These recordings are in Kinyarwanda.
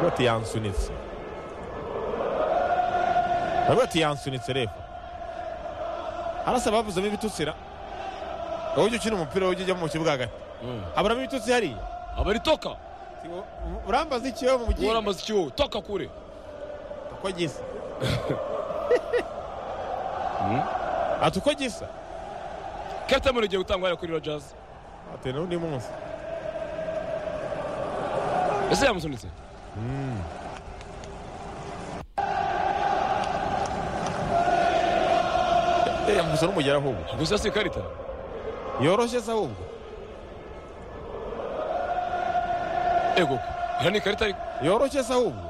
Yote yansu nitsi yote yansu nitsi rero harasaba bavuzamo ibitutsira uburyo ukina umupira ujya ujya mu kibuga hagati haburamo ibitutsi hariya abari toka urambaza ikiwe mu mugi wowe uramaze iki wowe toka kure uko gisa ati uko gisa captain murenge gutangwa hariya kuri rogers ati n'undi munsi ese yamusunitse gusa n'umugera ahubwo gusa si ikarita yoroshye se ahubwo ego iyo ni ikarita ariko yoroshye se ahubwo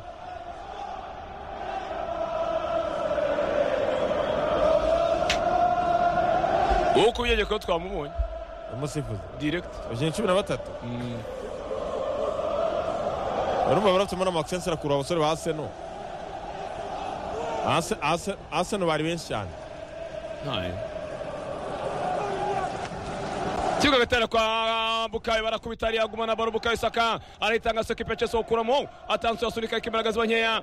wowe uko ubyegeye ko twamubonye umusifuzi direct abakinnyi cumi na batatu Mm. barumva barafitemo n'amakisensi arakurura abasore ba aseno Ase- Ase- aseno bari benshi cyane kibuga gatera kwa bukayo barakubita hariya agumana baro bukayo saka aritanga soka ipecheso ukuramo atansu yasunika ikimbaraga ziba nkeya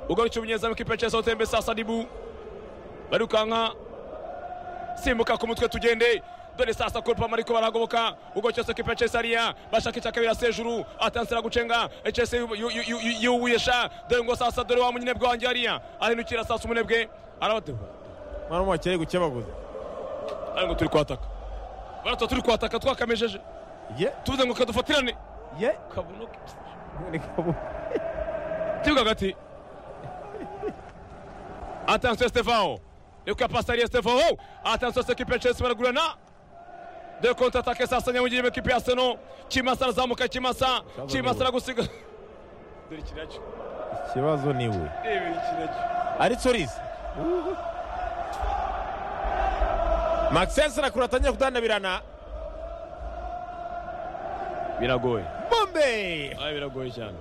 ugarutse umunyezamu kipecheso utembe sasa dibu barirukanka simbuka ku mutwe tugende dore sasa kurupama ariko barahagoboka ugoce soka ipecheso hariya bashaka icaka birasa hejuru atansu iragucenga echese yiwuyesha dore ngo sasa dore wa munyinebwe wanjye hariya ahindukira sasa umunebwe arabatebwa mwana w'umukire ari gukebaguza ariko turi kwataka barata turi kwataka twakamejeje ye tuvuze ngo kadufatirane ye kabuno ni kabu kibuga hagati atansiyo stefano niko yapasitariye stefano atansiyo sekipe chelsea baragurana dore konti atake sasa nyamugire ekipe ya seno kimasa arazamuka kimasa kimasa aragusiga dore ikiracyo ikibazo ni we reba ikiracyo ari tsorizi makisensi arakurura atangira kudandabirana biragoye bombe ayi biragoye cyane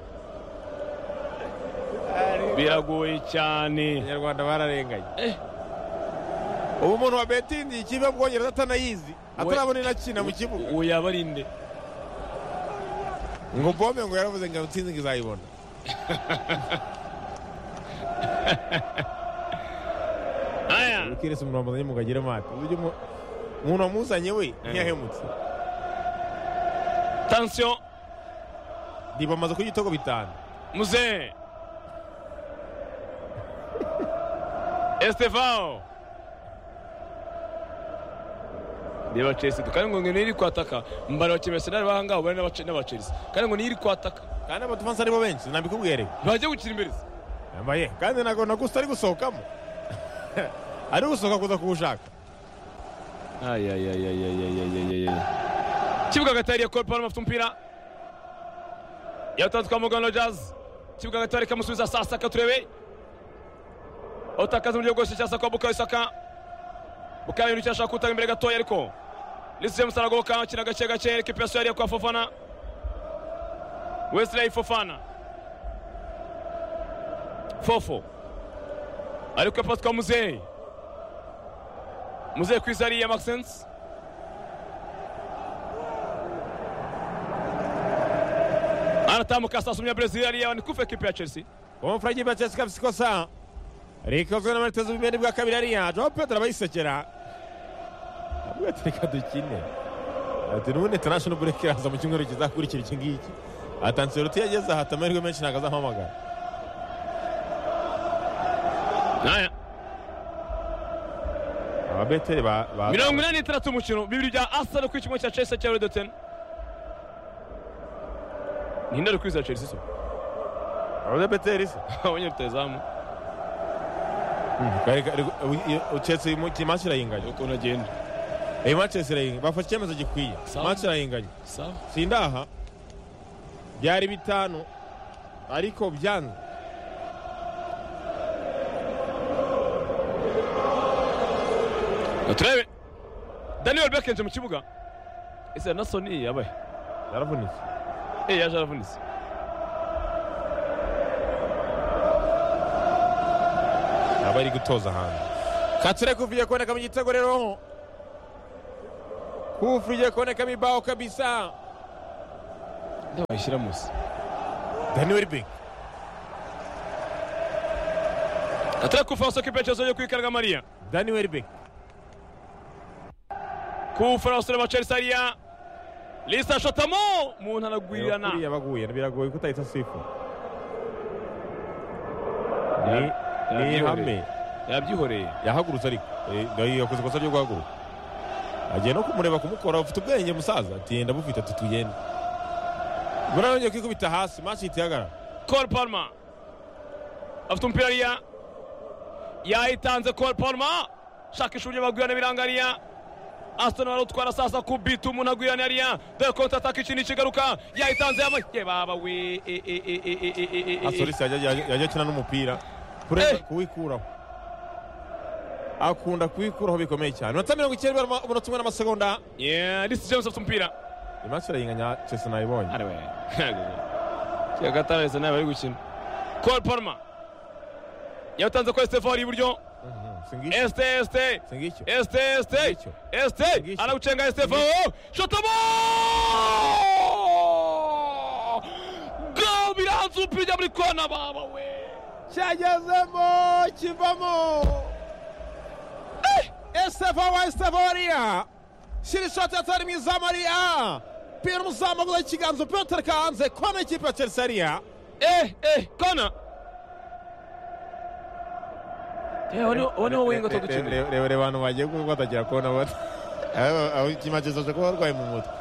biragoye cyane abanyarwanda bararenganye ubu umuntu wa betingi ikipe yo mu bwongereza atanayizi atarabona inakina mu kibuga uwo yaba ari nde ngo bombe ngo yaravuze ngo intsinzi ngo izayibona aya ukirese umuntu wamuzanye mu kagire mati uburyo umu- umuntu wamuzanye we ntiyahemutse tansiyo diba amaze kurya ibitego bitanu Muze. Estevão. Reba Chelsea kandi ngo ni iri kwataka mbara wa Arsenal bahanga ubare n'aba n'aba Chelsea kandi ngo ni iri kwataka kandi abatufansi aribo benshi nabikubwereye bajye gukira imbere se. yambaye kandi ntabwo nagusa ari gusohokamo ari gusohoka kuza kuwushaka Ay ay ay ay ay ay ay ay ay. Kibuga hagati hariya Cole Palmer afite umupira. Yatanzwe kwa Morgan Rogers. Kibuga hagati hariya kamusubiza sasa katurebe. Otakaza mu buryo bwose cyasa kwa Bukayo Saka. Bukayo ni cyashaka kutanga imbere gatoya ariko. Lise James aragoboka akina gake gake ekipa ya hariya kwa Fofana. Wesley Fofana. Fofo. Ariko pass kwa Muzeyi. Muzehe kwiza hariya Maxence. Anatambuka sasa umenya Brazil hariya ni kufa ekipe ya Chelsea. umufurage bwa chelsea kafite ikosa rikozwe n'abariteze ubumene bwa kabiri ariya joao pedro abayisekera avuga ati reka dukine ati n'ubundi international break iraza mu cyumweru kizakurikira iki ngiki ati anselotti yageze aha ati amahirwe menshi ntabwo azampamagara Naya. ababeteri ba ba- mirongo inani n'itandatu umukino bibiri bya Arsenal ku kimwe cya Chelsea cya Redotene. Ninde ari kwiza Chelsea so? ababeteri se Abonye rutazamu. Reka- reka- uyu- uyu- chelsea mu- iyi match irayinganya Uko nagenda. iyi match chelsea irayinganya bafashe icyemezo gikwiye Sawa. match irayinganya Sawa. sindaha byari bitanu ariko byanze Turebe. Daniel Beck yinjiye mu kibuga. Ese Nelson yabaye. yaravunitse Eh yaje aravunitse. aba ari gutoza ahantu katsure kuvuye kuboneka mu gitego rero kufu ugiye kubonekamo ibaho kabisa Ndabashyira musi. dani welibingi atari kufaso kipechezo cyo kwikaraga mariya dani welibingi ku bufaransa na bacelsariya lisa shotamo umuntu aragwirirana kuriya baguye biragoye ko utahita sifu Ya- ni ni yabyihoreye. ihame yabyihoreye yahagurutse ariko Eh, nayo yakoze ikosa ryo guhaguruka agiye no kumureba kumukora ufite ubwenge musaza ati yenda bufite ati tugende mbona yongeye kwikubita hasi maci ihita ihagarara Cole Palmer afite umupira ariya yayitanze Cole Palmer shakisha uburyo bagwirana ibiranga ariya Aston barutwara sasa ku bitu umuntu agwirana ariya dore konta ataka ikintu kigaruka yayitanze yama ye baba we e e e e e e e e e e asolisi yajya- yajya yajya akina n'umupira kurenza Eh. kuwikuraho akunda kuwikuraho bikomeye cyane iminota mirongo icyenda ibara- umunota umwe n'amasegonda yeah this James afite umupira imaci irayinganya chese nayibonye ari we kiga gatarese nawe bari gukina Cole Palmer yatanze ko Estefan iburyo singicyo este este singicyo Este, este, Ngicho. este, Ngicho. anauchenga Estefo, shotamo! Go biranza umupira muri kona baba we! cyagezemo kivamo estefa wa estefariya shyira ishati atari mu izamu ariya pira umuzamu aguza ikiganza upira utereka hanze kona ikipe ya chelsea ariya Eh, eh, kona! Eh, wani wowe winga to gukina. rebere abantu bagiye batagira kona aho ikimakezo cyo kuba barwaye mu mutwe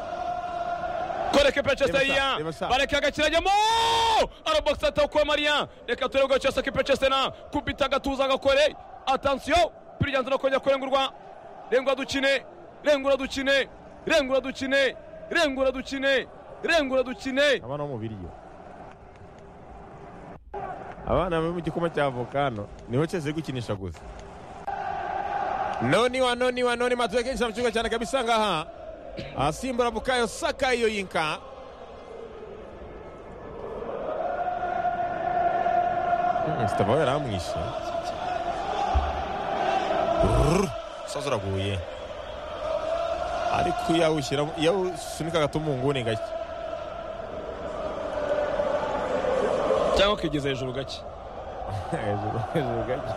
Koreke Manchester Reba sa, ya, reba sa. bareke agakirajyamo! Araboksa atako Maria, reka turebe ko cyose Manchester na kubita agatuza agakore. Attention, piriganza no kongera kurengurwa. Rengura dukine, rengura dukine, rengura dukine, rengura dukine, rengura dukine. abana bo mu biryo abana bari mu gikoma cya volcano niho cyose gukinisha gusa noni wa noni wa noni matuwe kenshi mu kibuga cyane kabisa ngaha asimbura bukayo saka iyo yinka sitabaho yaramwishe Rrrr, umusaza uraguye ariko iyo awushyiramo iyo awusunika gato mu nguni gake cyangwa ukigeza hejuru gake hejuru hejuru gake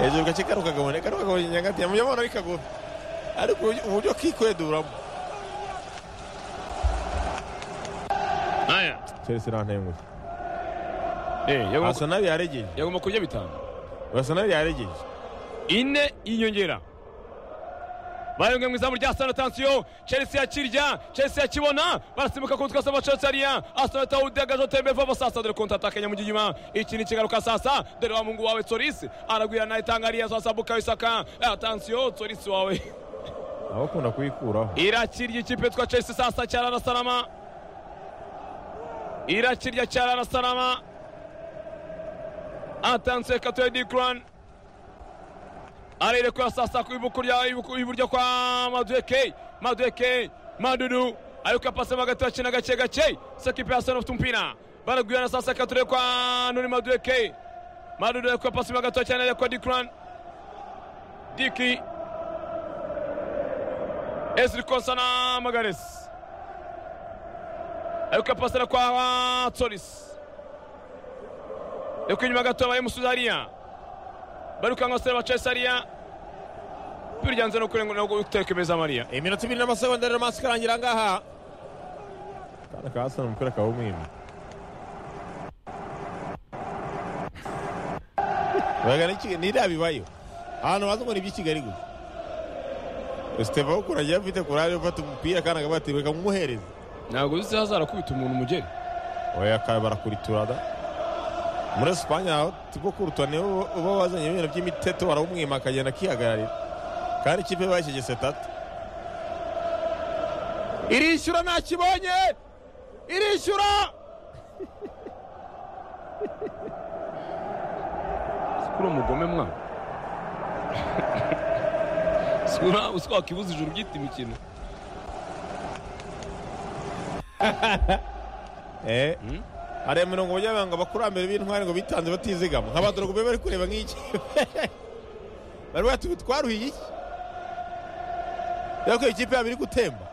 hejuru gake karuka kabone karuka kabone nyagati yamuye abana bikagura ariko uburyo- uburyo kikweduramo aya Chelsea nta ntego yagomba basa nabi yaregeje yagomba kurya bitanu basa nabi yaregeje ine y'inyongera bayonge mu izamu rya sana tansiyo chelsea yakirya chelsea yakibona barasimbuka ku twese abacelsariya asana tawudagaje tembe vuba sasa dore konta ataka nyamugigima iki ni kigaruka sasa dore wa mungu wawe tsorisi aragwira na itangariya sasa bukayo saka atansiyo tsorisi wawe nawe ukunda kuyikuraho irakirya ikipe twa chelsea sasa cyarara salama irakirya cyarara salama atanse katoya dikran arere kwa sasa ku ibuku rya ibuku- iburyo kwa madueke madueke madudu ariko apasemo hagati bakina gake gake sa kipe ya sana ufite umupira baragwirana sasa kature kwa nuri madueke madudu ariko apasemo hagati cyane ariko dikran diki Ezri Konsa na Magares ariko pasera kwa Tsolis ariko inyuma gato habaye Musudariya barukanka basore ba Chelsea ariya biryanze no kurenga no gutekemeza Maria iminota ibiri n'amasegonda rero masi karangira ngaha akana ka hasana umupira akaba umwima bagana iki niriya bibayo ahantu baza ngo ni iby'ikigali gusa esiteva wo kuragira afite kurare ufata umupira akana akaba ati reka mumuhereze ntabwo uzi hazara kubita umuntu umugeri oya akaba barakuritura da muri esipanye aho tigo kurutura nibo uba wazanye ibintu by'imiteto barawumwima akagenda akihagararira kandi ikipe bashyigise tatu irishyura ntakibonye irishyura sikura umugome mwana sikura usiko wakibuza ijuru ryita imikino eh Hmm? hari imirongo bajya banga abakurambere b'intwari ngo bitanze batizigama nk'abadorogube bari kureba nk'iki bari bati ubu twaruhiye iki rero ko ikipe yabo iri gutemba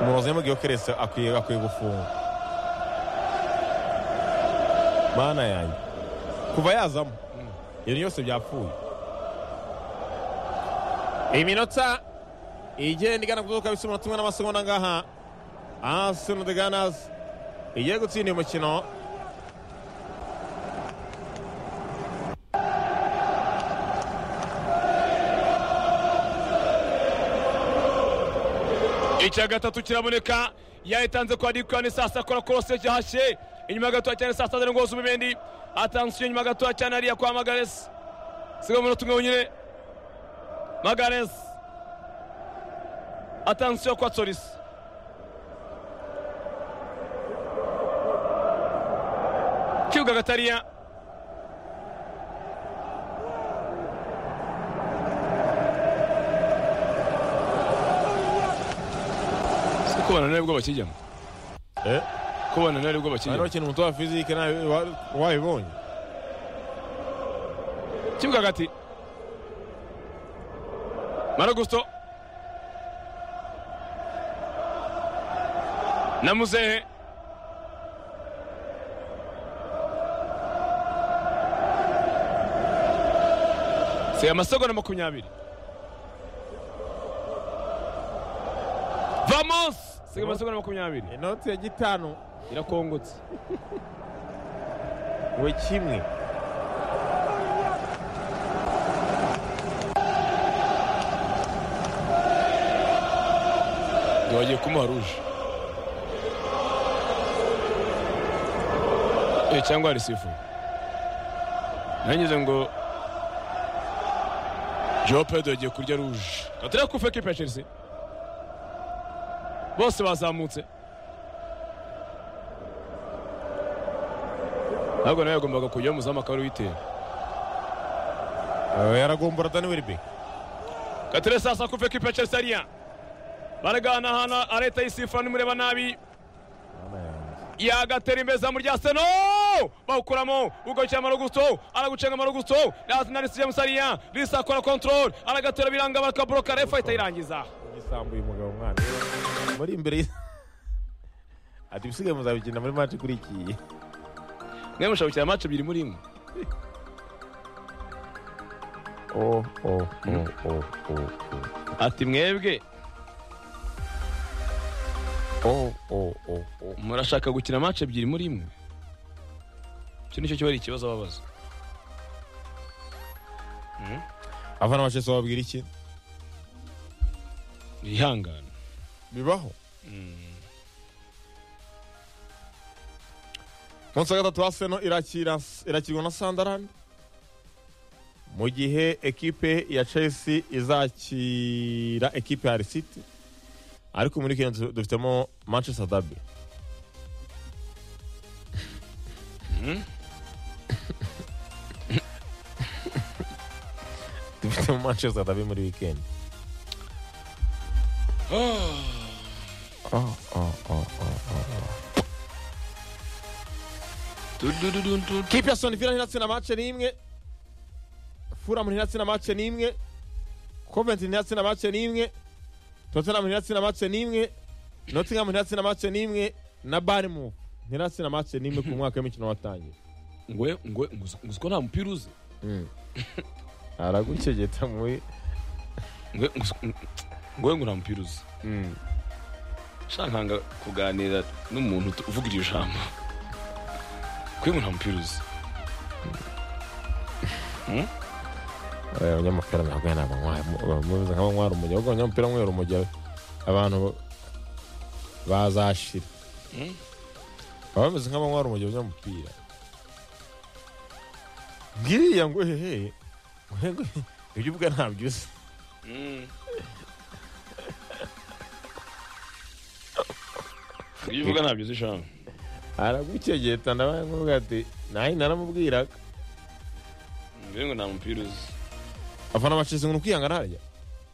umurozi yamubwiye ko keretse akwiye akwiye gufunga mana yanjye kuva yazamo ibintu byose byapfuye iminota igenda igana kuzuka bisubira tumwe n'amasegonda ngaha arsenal the gunners igiye gutsinda uyu mukino icya gatatu kiraboneka yayitanze kwa dikani sasa akora korose cyahashye inyuma gatoya cyane sasa azana ngozi ubumendi atansiyo inyuma gatoya cyane hariya kwa magaresi sigaho umunota umwe wenyine magaresi atansiyo kwa tsorisi kibuga gatariya si ko bananiwe bwo bakijyamo eh ko bananiwe hariho bwo bakijyamo ikintu umutoza wa fizike nawe wa- wabibonye kibuga hagati maragusto na muzehe si amasegonda makumyabiri vamos si amasegonda makumyabiri inoti ya gitanu irakongotse we kimwe ntiwagiye kumuha ruje Eh, cyangwa hari sifu nangize ngo joe pedro yagiye kurya ruje katari kufe kipe ya chelsea bose bazamutse ntabwo nawe yagombaga kujya muzamu akaba ari uwitera Eh, yaragombora dani weribeke Katire sasa kuva ekipa ya Chelsea ariya. Baraganahana areta y'isifa nimureba nabi. Yagatera imbere izamu rya Arsenal. Bawukuramo ugarukira Marogusto aragucenga Marogusto na Reece James ariya Reece akora control aragatera biranga bakabloka refa itayirangiza. igisambuye umugabo mwana muri imbere y- ati ibisigaye muzabikina muri match ikurikiye Mwe mushobora match ebyiri muri imwe. oh, oh, oh, oh, oh, Ati mwebwe oh, oh, oh, oh. murashaka gukina match ebyiri muri imwe. Icyo nicyo kiba ari ikibazo babaza. abana bashese bababwira iki Ihangana. bibaho munsi wa gatatu aseno irakira irakirwa na sandarani mu gihe ekipe ya chelsea izakira ekipe ya risiti ariko muri kenya du- dufitemo manchester derby dufitemo manchester derby muri weekend oh, oh, oh, oh, oh. kipe ya Aston Villa ntiratsinda mace n'imwe Fulham ntiratsinda mace n'imwe Coventry ntiratsinda mace n'imwe Tottenham ntiratsinda mace n'imwe Nottingham ntiratsinda mace n'imwe na Bournemouth ntiratsinda mace n'imwe ku mwaka w'imikino watangiye Ngwe ngwe nguziko nta mupira uzi. aragukegeta muri Ngwe ngwe ngo nta mupira uzi. shankanga kuganira n'umuntu utu- uvuga iryo jambo kuri ngo nta mupira uzi abanyamupira ntabwo ari abanywa- bamubuza nk'abanywa umujyi ahubwo abanyamupira mwera umujyi abantu bazashira Mm. baba bameze nk'abanywa umujyi abanyamupira ngiriya ngo hehe ngo hehe, ibyo uvuga ntabyo uzi ibyo uvuga ntabyo uzi shamu aragukegeta ndabaye nk'uvuga ati nayo naramubwiraga kuri ngo nta mupira uzi afana bacize ngo ni ukwihangana harya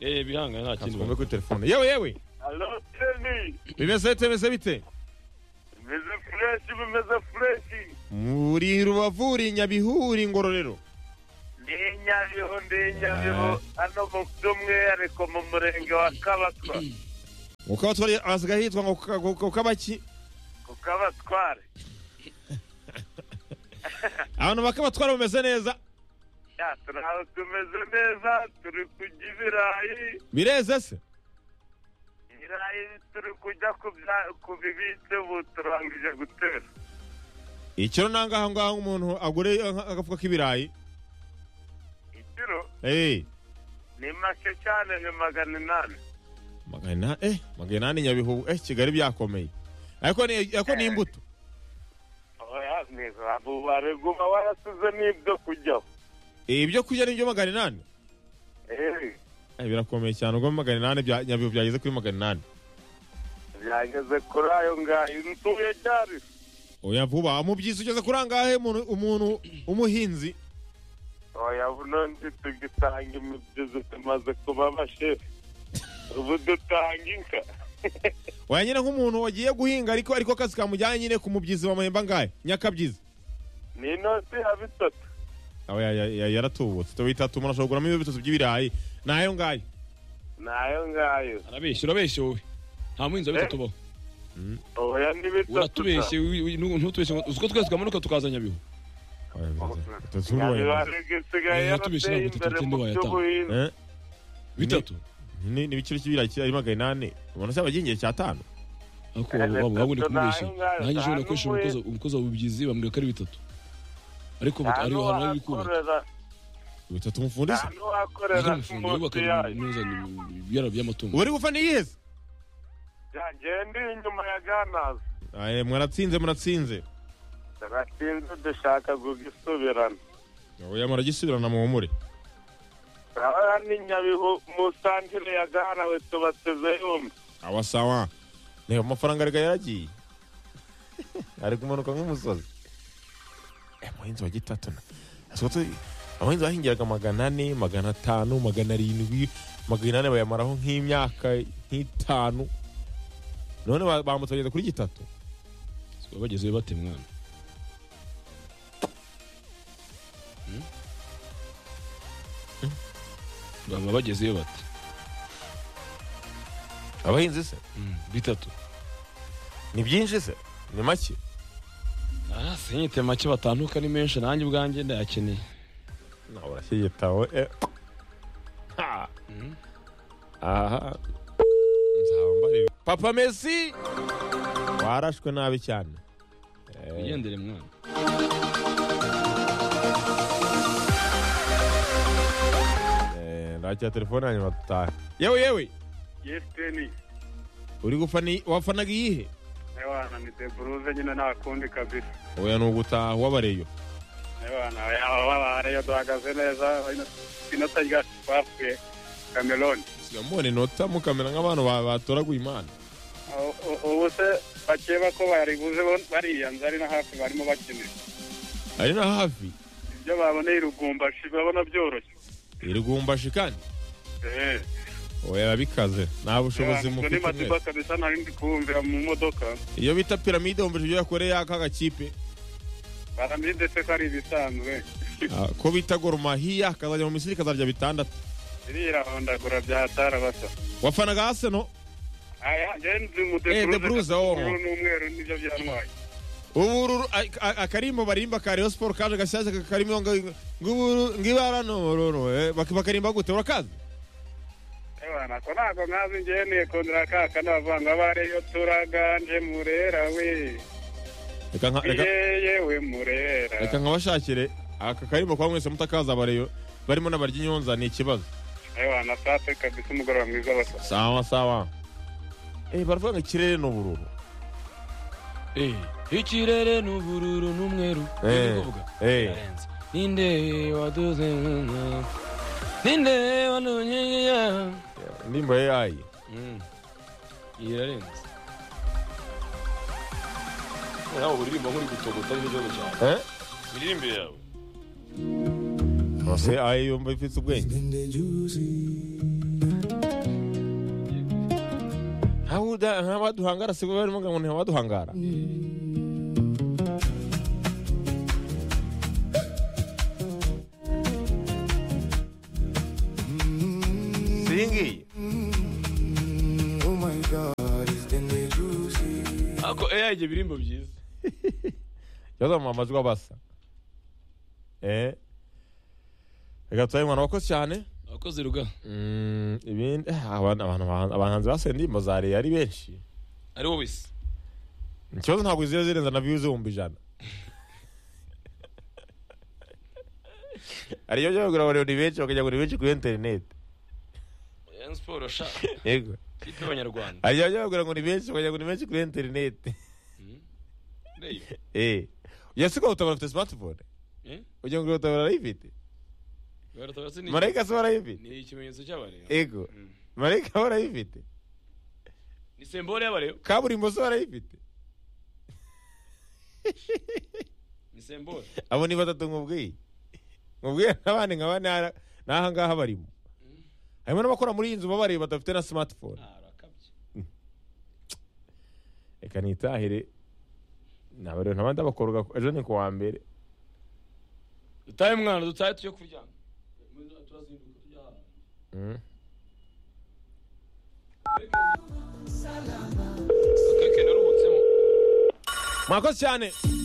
yewe bihangane nta kindi twumve kuri telefone yewe yewe Alo Temi, bimeze bite bimeze bite bimeze fureshi bimeze fureshi muri rubavu uri nyabihu uri ngororero ni Nyabihu ni Nyabihu hano mu by'umwihariko mu murenge wa Kabakwa uko abatwara asigaye yitwa ngo kukabaki kuko abatware abantu bakabatwara bameze neza ya turi aho tumeze neza turi kurya ibirayi bireze se ibirayi turi kujya kubya- kubibitse ubu turangije gutera ikiro nangaha ngaha umuntu agure aga- agafuka k'ibirayi ikiro Eh, ni make cyane ni magana inani magana ina- eh, magana inani nyabihu eh kigali byakomeye ariko ni ariko ni imbuto oya niko abubare guba warasize n'ibyo kujyaho Eh, ibyo kurya ni byo magana inani Eh, Eh, birakomeye cyane ubwo magana inani bya- nyabihu byageze kuri magana inani byageze kuri ayo ngayo ntuye cyari oya vuba umubyizi ugeze kuri angahe umuntu umuntu umuhinzi oya none tugisanga imibyizi tumaze kuba abashefu ubu dutanga inka oya nyine nk'umuntu wagiye guhinga ariko ariko akazi kamujyanye nyine ku mubyizi bamuhemba angahe nyakabyizi ni inoti ya bitatu oya ya- ya- yaratubutse tuba itatu umuntu ashobora kuguramo ibitutsi by'ibirayi nayo ngayo nayo ngayo arabeshya urabeshya wowe nta muhinzi wa bitatu ubaho oya ni bitatu uratubeshye wi- wi- nu- ntutubeshye ngo uzi ko twese twamanuka tukaza nyabihu Oya, bitatu n'urubaye. nyabibarega isigaye Eh, yatubeshye yarateye ntabwo imbere tutagenda mu wayatanga. by'ubuhinzi Eh? bitatu ni ibiciro cy'ibirayi kiri ari magana inani ubona cyaba agiye cya atanu ariko waba waba wabundi Bitatu nayo kumubeshya ngayo, nanjye ushobora nta gukoresha n'umwe. umukozi- umukozi wa bubyizi bambwira ko ari bitatu ariko nta ari ahantu ari kubaka n'uwakorera bitatu nta umufundisi n'uwakorera Nijya umufundi yubaka munsi yayo neza ibyara by'amatungo ubu ari gufana iyiheze byagenda inyuma ya ganazi Aye, mwaratsinze muratsinze turatinze dushaka kugisubirana oya muragisubirana muhumure urabona ni nyabihu mu santire ya ganawe tubateze yombi awa sawa reba amafaranga arega yaragiye ari kumanuka nk'umusozi Eh, umuhinzi wa gitatu na Asuka tu- abahinzi bahingiraga magana ane magana atanu magana arindwi magana ane bayamaraho nk'imyaka nk'itanu none ba- bambutse bageze kuri gitatu bagezeyo bate mwana Hmm? baba bagezeyo bate abahinzi se bitatu ni byinshi se ni make Ah, sinyite make batanduka ni menshi nanjye ubwanjye ndayakeneye nawe urashyigitawe eh. Ha. Mhm. aha nzaba mbareba. papa mesi warashwe nabi cyane Eh, wigendere mwana eh, ndakira telefone hanyuma dutahe yewe yewe yesiteni uri gufana iyi- wafanaga iyihe Ewana ni deburuze nyine nta kundi kabisa oya ni ugutaha wabareyo Ewana ababareyo duhagaze neza inota rya twapfuye Cameroon siga mubona inota mukamera nk'abantu ba- batoraguye imana U- u- ubu se bakeba ko baribuze bo- bariyanze ari na hafi barimo bakinira ari na hafi ibyo baboneye irugumbashi babona byoroshye irigumbashi kandi Eh, oya bikaze nta bushobozi Ewana, ni mufite mwese. madiba kabisa nari ndi kumvira mu modoka iyo bita piramide wumva ibyo yakoreye aka gakipe baramenye ndetse ko ari ibisanzwe Ah, ko bita gorumahiya akazajya mu misiri ikazarya bitandatu birihondagura bya tarabasa wafanaga aseno aya jenzi mu Eh, deburuze Deburuze, gatatu, oh. ubururu n'umweru nibyo byantwaye ubu uru- a- a- akarimbo barimba ka Rayon Sport kaje gashyashya ka- karimo ngo- ngo ngibara nororo bakarimba gute urakazi Ebana, ko ntabwo nkazi ngewe niye kongera kaka nabavuga ngo abare yo turaganje murera we reka nka- reka- yeye we murera reka nkabashakire aka karimbo kwa mwese mutakaza bareyo barimo n'abarya inyonza ni ikibazo Ebana, safi kabisa umugoroba mwiza basa sawa sawa Eh, baravuga ngo ikirere ni ubururu Eh, ikirere ni ubururu n'umweru Eh, Nibyo kuvuga? eh. Birarenze. ninde waduze ninde wanunyiya indirimbo ya yayi Mm. Iyi irarenze nawe uririmba nk'uri gutogota n'igihugu cyawe Eh? iririmbe yawe Ose ayi yumva ifite ubwenge Hawuda ntabaduhangara sibwo barimo ngo ntabaduhangara Singi Oh my God. ntabwo eya igihe ibirimbo byiza ikibazo mu amajwi abasa eh reka turabe mwana wakoze cyane abakozi ruga Mm, ibindi eh, abantu abantu- abahanzi basigaye indirimbo za reye ari benshi ari wowe isi ikibazo ntabwo ziba zirenza na views ibihumbi ijana hari ibyo bagura abantu ni benshi bakajya kugura benshi kuri interineti Rayon siporo sha yego ikipe y'abanyarwanda hari ibyo bagura ngo ni benshi bakajya kugura benshi kuri interineti Ureba. eh iyo si ko utabara afite smartphone Eh? ugira ngo utabara arayifite Ugarutaka si ni- marayika se arayifite ni ikimenyetso cy'abareba yego Mm. marayika we arayifite ni sembore y'abareba kaburimbo se arayifite ni sembore abo ni batatu nkubwiye nkubwiye n'abandi nka bane hara- n'aha ngaha barimo harimo n'abakora muri iyi nzu babareba badafite na smartphone Ah, arakabye reka nitahire ntabwo rero ntabandi bakoroga ejo ni ku wa mbere dutahe mwana dutahe tujye kuryama turazinduka tujya ahantu Mm. akeke naruhutsemo mwakoze cyane